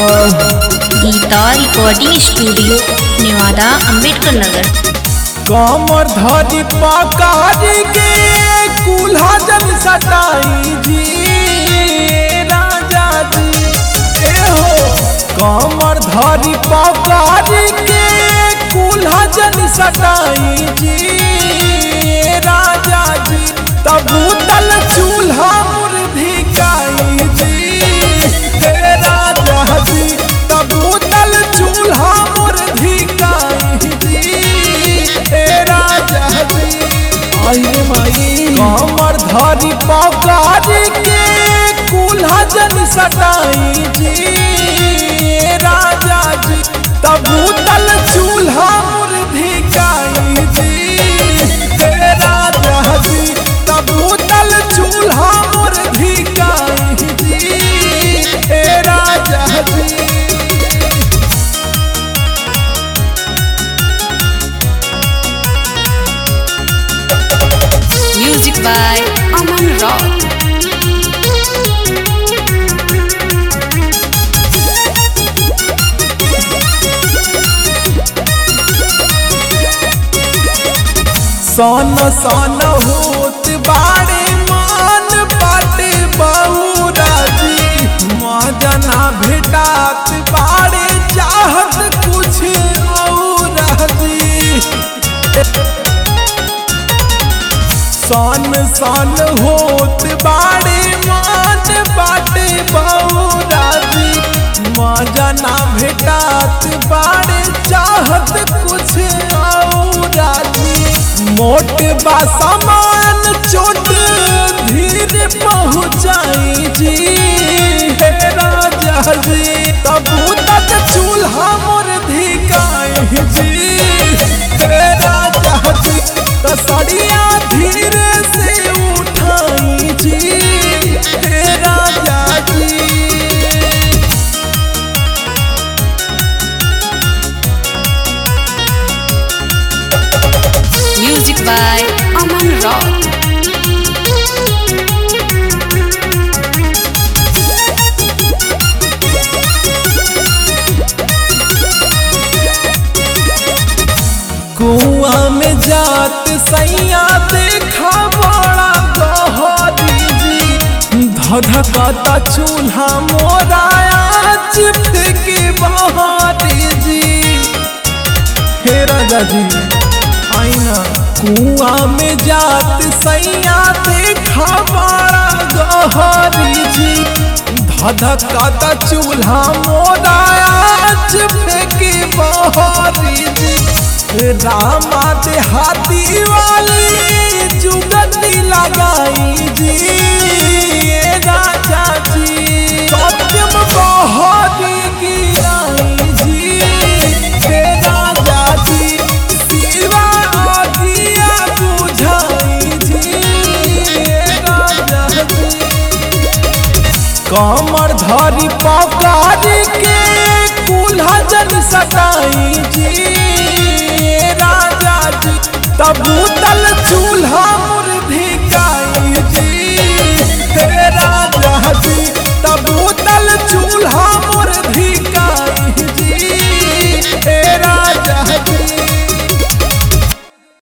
Geeta recording studio Nevada Ambedkar Nagar कमर धरी पकारी के कुल्हा जन सटाई जी राजा जी ए हो कमर धरी पकारी के कुल्हा जन सटाई जी राजा जी तब तल चूल्हा मुर्धिकाई जी हे राजा जी तब तल चूल्हा मुर्धिकाई जी हे राजा जी आई माई कमर धरी पकारी के कुल्हा जन सटाई जी राजा जी तब तल चूल्हा मुर्धिकाई जी हे राजा जी तब तल चूल्हा मुर्धिकाई जी हे राजा जी म्यूजिक बाय अमन रॉक सन सन होत बाड़े मान बाटे बहुरा जी मजना भेटात बाड़े चाहत कुछ और जी सन सन होत बाड़े मान बाटे बहुरा जी मजना भेटात बाड़े चाहत कुछ और जी मोट बा सामान चोट धीरे पहुँचाई जी हे राजा जी तब तक चूल्हा मोर धिकाई जी हे राजा जी तसड़िया धीरे से उठाई जी हे राजा जी म्यूजिक बाय अमन रॉक कुआं में जात सैया देखा बड़ा गहरी जी धधकता चूल्हा मोराया चिप के बहारी जी हे राजा जी आईना कुआं में जात सैया देखा बड़ा गहरी जी धधकता चूल्हा मोराया चिप के बहारी जी रामा देहाती वाली जुगती लगाई जी ये राजा जी सत्यम बहारी गिराई जी हे राजा जी शिवा आगिया बुझाई जी ये राजा जी कमर धरी पकारी के कुल्हा जन सटाई जी राजा जी तब तल चूल्हा मुर्धिकाई जी हे राजा